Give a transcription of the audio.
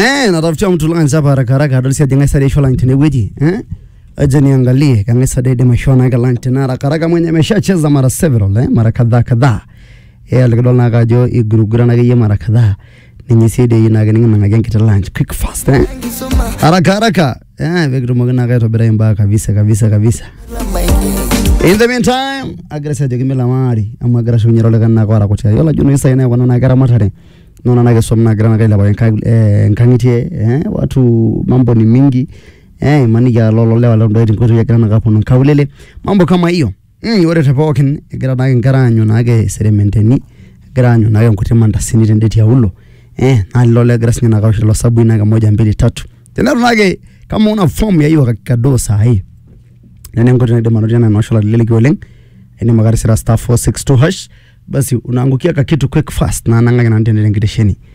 Eh, natafutia mtu lunch hapa haraka haraka adol si ajinga sare shola ntene weji. Eh? Aje niangalie kanga sare de mashona ga lunch tena haraka haraka mwenye ameshacheza mara several eh, mara kadhaa kadhaa. Eh, alikidol na kajo igurugura na yeye mara kadhaa. Ninyi side yina ga ninga ngage nkita lunch quick fast eh. Haraka haraka. Eh, vekitumoki na kaitobira imba kabisa kabisa kabisa. In the meantime, agira sajo kimela mari amu agira shunyero le kanna kwa rakotia. Yola juno isa ina kwa na gara matare. Nona na gesom na gara na kaila ba eh, nkangitie eh, watu mambo ni mingi eh, maniki ya lolo lewa londo eti nkoto ya gara na kapo kaulele mambo kama hiyo mm, ore te pookin egira nake nkera anyu nake serementeni egira anyu nake nkuti mandasini tende tiaulo eh, na lolo egira sinye nakawosh lo sabui nake moja mbili tatu tenetu nake kama una form ya hiyo kadoo saa hii nene nkoto naidim anotie na noshola leleki oleng ene sira star 462 hash basi unaangukia ka kitu quick fast na nang'aki nanu tende tenkitesheni